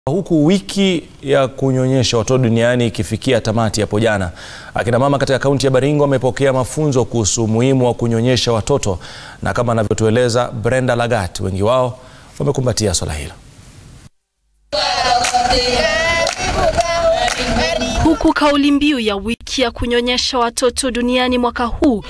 Huku wiki ya kunyonyesha watoto duniani ikifikia tamati hapo jana, akina mama katika kaunti ya Baringo wamepokea mafunzo kuhusu umuhimu wa kunyonyesha watoto, na kama anavyotueleza Brenda Lagat, wengi wao wamekumbatia swala hilo. Huku kauli mbiu ya wiki ya kunyonyesha watoto duniani mwaka huu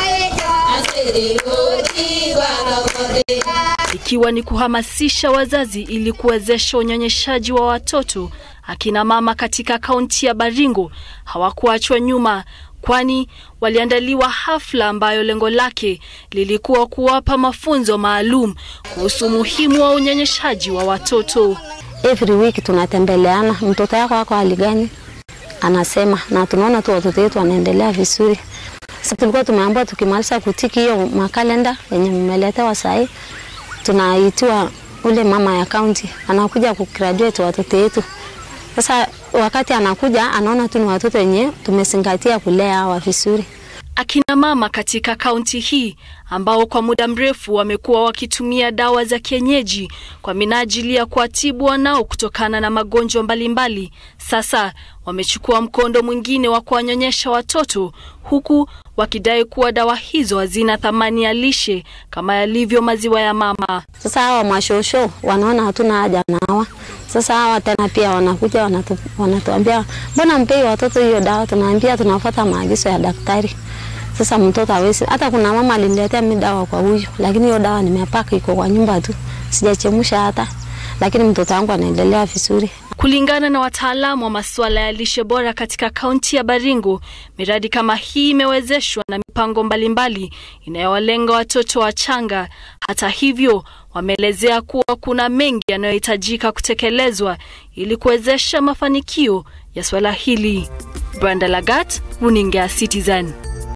ikiwa ni kuhamasisha wazazi ili kuwezesha unyonyeshaji wa watoto, akina mama katika kaunti ya Baringo hawakuachwa nyuma, kwani waliandaliwa hafla ambayo lengo lake lilikuwa kuwapa mafunzo maalum kuhusu umuhimu wa unyonyeshaji wa watoto. Every week tunatembeleana, mtoto yako ako hali gani, anasema na tunaona tu watoto wetu wanaendelea vizuri. Sasa tulikuwa tumeambiwa tukimaliza kutiki hiyo makalenda yenye mmeletewa sahii, tunaitiwa ule mama ya kaunti anakuja kugraduate watoto wetu. Sasa wakati anakuja anaona tu ni watoto wenye tumezingatia kulea hawa vizuri. Akina mama katika kaunti hii ambao kwa muda mrefu wamekuwa wakitumia dawa za kienyeji kwa minajili ya kuwatibu wanao kutokana na magonjwa mbalimbali, sasa wamechukua mkondo mwingine wa kuwanyonyesha watoto, huku wakidai kuwa dawa hizo hazina thamani ya lishe kama yalivyo maziwa ya mama. Sasa hawa mashosho wanaona hatuna haja na hawa. Sasa hawa tena pia wanakuja wanatu, wanatuambia mbona mpei watoto hiyo dawa? Tunaambia tunafuata maagizo ya daktari. Sasa mtoto hawezi. Hata kuna mama aliniletea mimi dawa kwa huyu, lakini hiyo dawa nimepaka iko kwa nyumba tu, sijachemsha hata, lakini mtoto wangu anaendelea vizuri. Kulingana na wataalamu wa masuala ya lishe bora katika kaunti ya Baringo, miradi kama hii imewezeshwa na mipango mbalimbali inayowalenga watoto wachanga. Hata hivyo, wameelezea kuwa kuna mengi yanayohitajika kutekelezwa ili kuwezesha mafanikio ya swala hili. Brenda Lagat, Runinga Citizen.